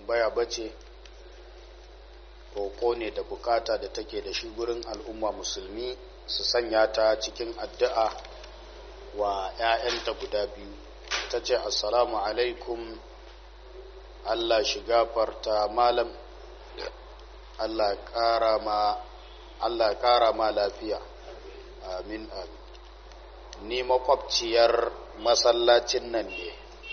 tambaya bace roƙo ne da bukata da take da shi gurin al'umma musulmi su sanya ta cikin addu'a wa ‘ya'yanta guda biyu ta ce assalamu alaikum Allah shi gafarta malam Allah ƙara ma Allah ƙara ma lafiya amin amin ni makwabciyar masallacin nan ne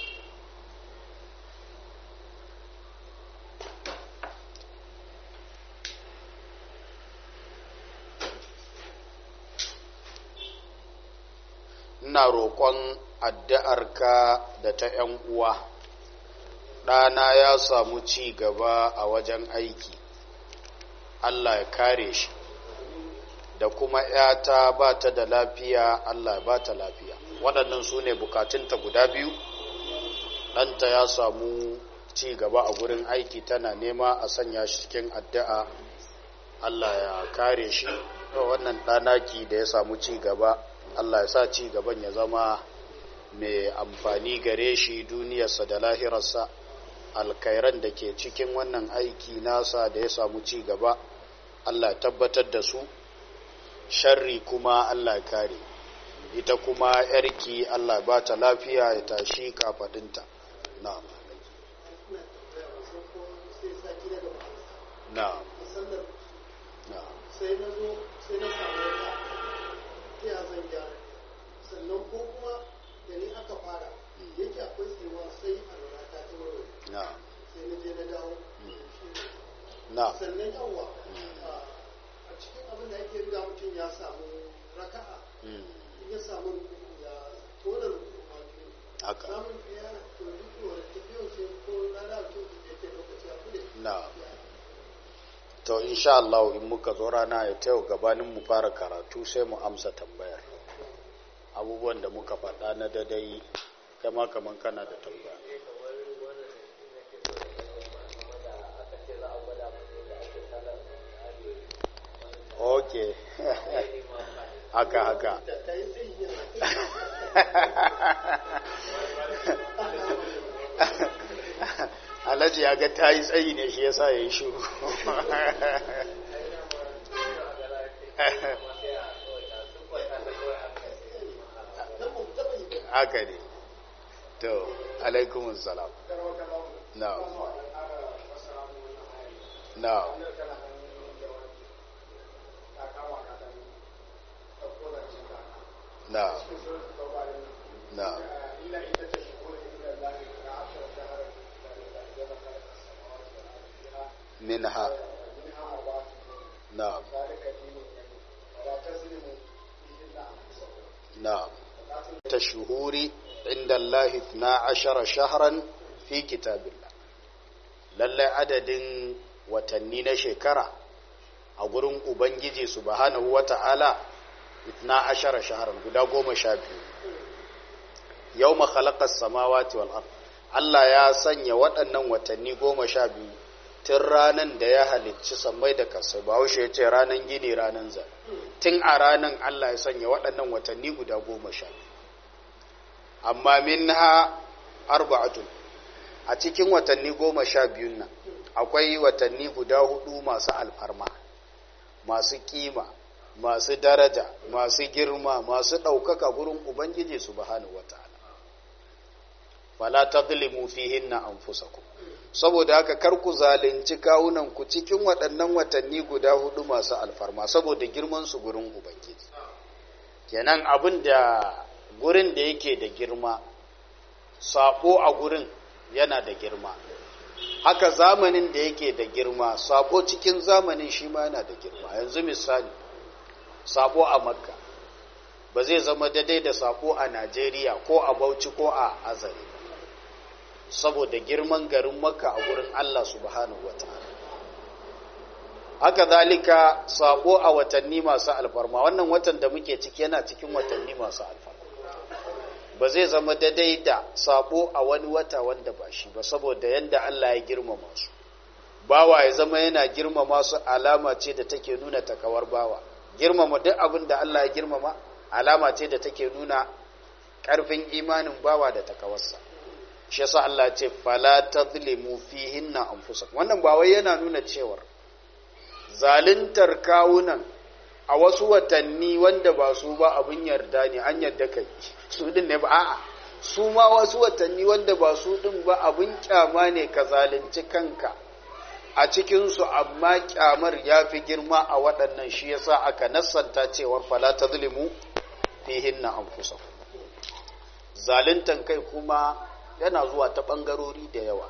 ina roƙon addu'arka da ta ‘yan uwa ɗana ya samu ci gaba a wajen aiki Allah ya kare shi da kuma ‘yata ba ta da lafiya Allah ba ta lafiya waɗannan su ne bukatunta guda biyu ɗanta ya samu ci gaba a gurin aiki tana nema a sanya shi cikin addu'a Allah ya kare shi wannan ɗanaki da ya samu ci gaba Allah ya sa ci gaban ya zama mai amfani gare shi duniyarsa da lahirarsa alkairan da ke cikin wannan aiki nasa da ya samu ci gaba Allah tabbatar da su sharri kuma Allah kare ita kuma yarki Allah ba ta lafiya ya tashi kafadinta na'am na'am na'am sai na zo sai na samu wata ya zan gyara sannan ko kuma da ni aka fara yake akwai tsiwa sai a lura ta ta warware na'am sai na je na dawo na'am sannan yawa a cikin abin da ake riga mutum ya samu raka'a mm, in ya samu ya tona rukuma biyu haka samun ɗaya to duk wani tafiyan sai ko rana mutum da ke lokaci abu ne na'am to insha Allah in muka zo rana ya tayo gabanin mu fara karatu sai mu amsa tambayar abubuwan da muka faɗa na dadai kama kaman kana da tambaya ok haka haka da ta yi sai yin alhaji ya ga ta yi tsayi ne shi yasa ya yi shuru haka ne to alaikumun salam na na na na منها نعم نعم تشهور عند الله 12 شهرا في كتاب الله lallai adadin watanni na shekara a gurin ubangiji subhanahu wata'ala 12 shahran guda goma sha biyu yau makhalaqas samawati wal ard Allah ya sanya waɗannan watanni goma sha biyu tun ranan da ya halicci sammai da kasai ba haushe ya ce ranan gini ranan zan tun a ranan Allah ya sanya waɗannan watanni guda goma sha biyu amma min ha arba'atun a cikin watanni goma sha biyun nan akwai watanni guda hudu masu alfarma masu kima masu daraja masu girma masu ɗaukaka gurin ubangiji subhanahu wata'ala fala tadlimu fihinna anfusakum saboda haka kar ku zalunci kawunan ku cikin waɗannan watanni guda hudu masu alfarma saboda girman su gurin ubangiji kenan abin da gurin da yake da girma sako a gurin yana da girma haka zamanin da yake da girma sako cikin zamanin shi ma yana da girma yanzu misali sako a makka ba zai zama daidai da sako a najeriya ko a bauchi ko a azare saboda girman garin makka a gurin allah subhanahu wa ta'ala haka zalika sako a watanni masu alfarma wannan watan da muke ciki yana cikin watanni masu alfarma ba zai zama daidai da sabo a wani wata wanda ba shi ba saboda yadda Allah ya girmama su bawa ya zama yana girmama su alama ce da take nuna takawar bawa girmama duk abin da Allah ya girmama alama ce da take nuna ƙarfin imanin bawa da takawarsa shi yasa Allah ce fala tadlimu fihinna anfusakum wannan ba wai yana nuna cewar zaluntar kawunan a wasu watanni wanda ba su ba abin yarda ne an yarda kai su din ne ba a'a su ma wasu watanni wanda ba su din ba abin kyama ne ka zalunci kanka a cikinsu amma kyamar ya fi girma a waɗannan shi yasa aka nassanta cewar fala ta zulimu fihinna an fusa zaluntan kai kuma yana zuwa ta ɓangarori da yawa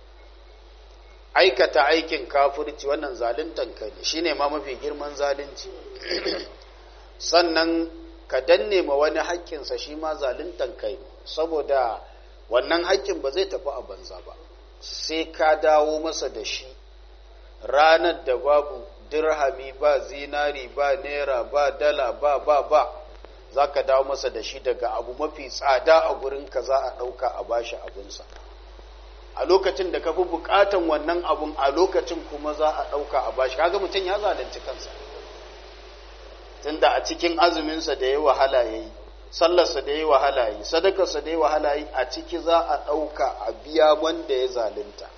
aikata aikin kafirci wannan zaluntan kai ne shine ma mafi girman zalunci sannan ka danne ma wani haƙƙinsa shi ma zaluntan kai saboda wannan haƙƙin ba zai tafi a banza ba sai ka dawo masa da shi ranar da babu dirhami ba zinari ba naira ba dala ba ba ba za ka dawo masa da shi daga abu mafi tsada a gurinka za a ɗauka a bashi abinsa a lokacin da ka fi buƙatan wannan abun a lokacin kuma za a ɗauka a bashi kaga mutum ya zalunci kansa tunda a cikin azuminsa da ya wahala ya yi sallarsa da ya wahala ya yi sadakarsa da ya wahala ya yi a ciki za a ɗauka a biya wanda ya zalunta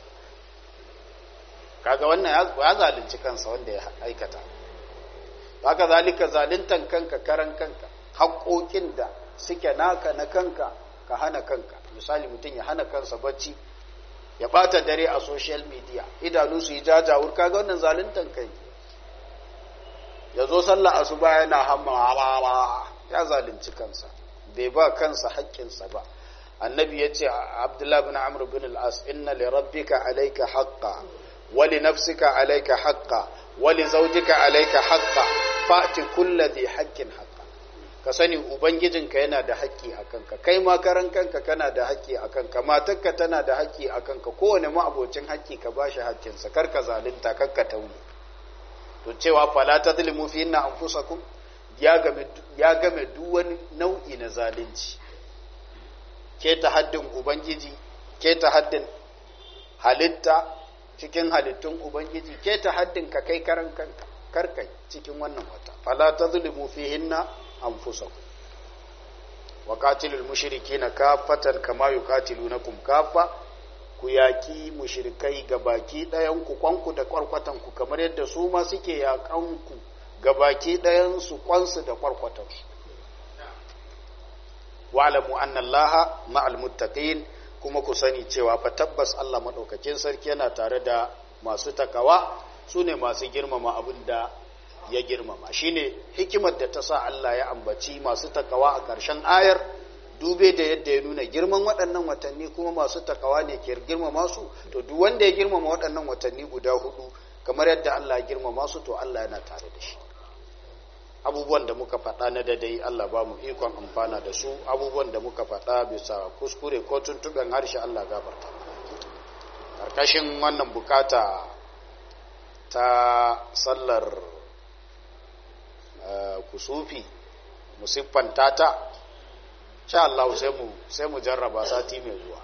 kaga wannan ya zalunci kansa wanda ya aikata haka zalika zaluntan kanka karan kanka haƙoƙin da suke naka na kanka ka hana kanka misali mutum ya hana kansa bacci ya ɓata dare a social media idanu su yi jajawur kaga wannan zaluntan kai ya zo sallah asuba yana hamma ya zalunci kansa bai ba kansa haƙƙinsa ba annabi ya ce abdullahi bin amr bin al-as inna li rabbika alayka haqqa wa li nafsika alayka haqqa wa li zawjika alayka haqqa fa'ti kulli dhi haqqin haqqa ka sani ubangijinka yana da haƙƙi a kanka kai ma karan kanka kana da haƙƙi a kanka matarka tana da haƙƙi a kanka kowane ma'abocin haƙƙi ka bashi haƙƙinsa kar ka zalunta kar ka tauni to cewa fala tadlimu fi inna anfusakum ya game ya game duk wani nau'i na zalunci ke ta haddin ubangiji ke ta haddin halitta cikin halittun ubangiji ke ta haddin ka kai karan kanka karkai cikin wannan wata fala tadlimu fihinna anfusakum wa qatilul mushrikeena kaffatan kama yuqatilunakum kaffa ku yaki mushrikai ga baki ɗayan ku kwanku da kwarkwatan ku kamar yadda su ma suke yakan ku ga baki ɗayan su kwansu da kwarkwatan su wa'lamu anna allaha ma'al muttaqin kuma ku sani cewa fa tabbas Allah madaukakin sarki yana tare da masu takawa sune masu girmama abin da ya girmama shine hikimar da ta sa Allah ya ambaci masu takawa a ƙarshen ayar dube da yadda ya nuna girman waɗannan watanni kuma masu takawa ne ke girmama su to duk wanda ya girmama waɗannan watanni guda hudu kamar yadda Allah ya girmama su to Allah yana tare da shi abubuwan da muka faɗa na dadai Allah ba mu ikon amfana da su abubuwan da muka faɗa bisa kuskure ko tuntuɓen harshe Allah gafarta ƙarƙashin wannan bukata ta sallar kusufi mu siffanta ta sha Allah sai mu jarraba sati mai zuwa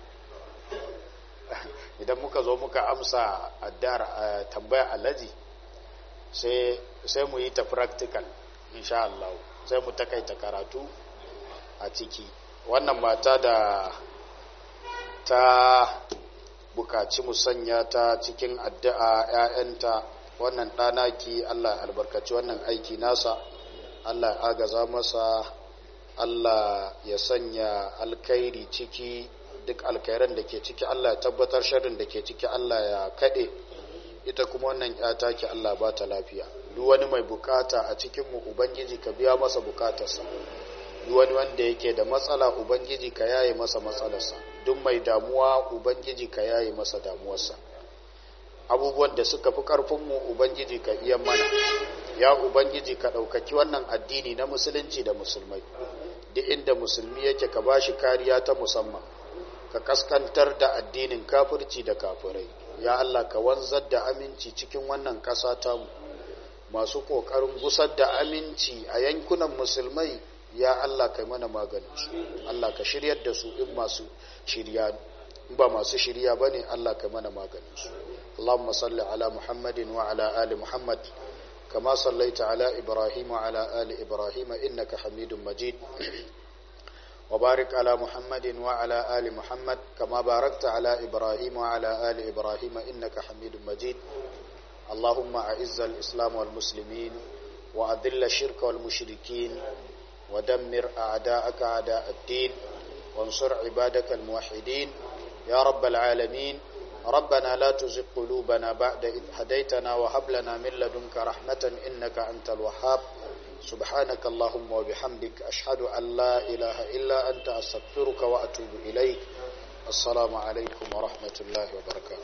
idan muka zo muka amsa addar tambaya alaji sai mu yi ta practical insha Allah sai mu takaita karatu a ciki wannan mata da ta bukaci mu sanya ta cikin addu'a 'ya'yanta wannan ɗanaki Allah albarkaci wannan aiki nasa Allah ya agaza masa Allah ya sanya alkairi ciki duk alkairan da ke ciki Allah ya tabbatar sharrin da ke ciki Allah ya kaɗe ita kuma wannan ƴata ki Allah ba ta lafiya duk wani mai bukata a cikin mu ubangiji ka biya masa bukatarsa duk wani wanda yake da matsala ubangiji ka yaye masa matsalarsa duk mai damuwa ubangiji ka yaye masa damuwarsa abubuwan da suka fi ƙarfinmu ubangiji ka iya mana ya ubangiji ka ɗaukaki wannan addini na musulunci da musulmai duk inda musulmi yake ka bashi kariya ta musamman ka kaskantar da addinin kafirci da kafirai ya Allah ka wanzar da aminci cikin wannan ƙasa tamu masu ƙoƙarin gusar da aminci a yankunan musulmai ya Allah kai mana maganin su Allah ka shiryar da su in masu shirya ba masu shirya bane Allah kai mana maganin su اللهم صل على محمد وعلى آل محمد كما صليت على إبراهيم وعلى آل إبراهيم إنك حميد مجيد وبارك على محمد وعلى آل محمد كما باركت على إبراهيم وعلى آل إبراهيم إنك حميد مجيد اللهم أعز الإسلام والمسلمين وأذل الشرك والمشركين ودمر أعداءك أعداء الدين وانصر عبادك الموحدين يا رب العالمين ربنا لا تزغ قلوبنا بعد إذ هديتنا وهب لنا من لدنك رحمة إنك أنت الوهاب سبحانك اللهم وبحمدك أشهد أن لا إله إلا أنت أستغفرك وأتوب إليك السلام عليكم ورحمة الله وبركاته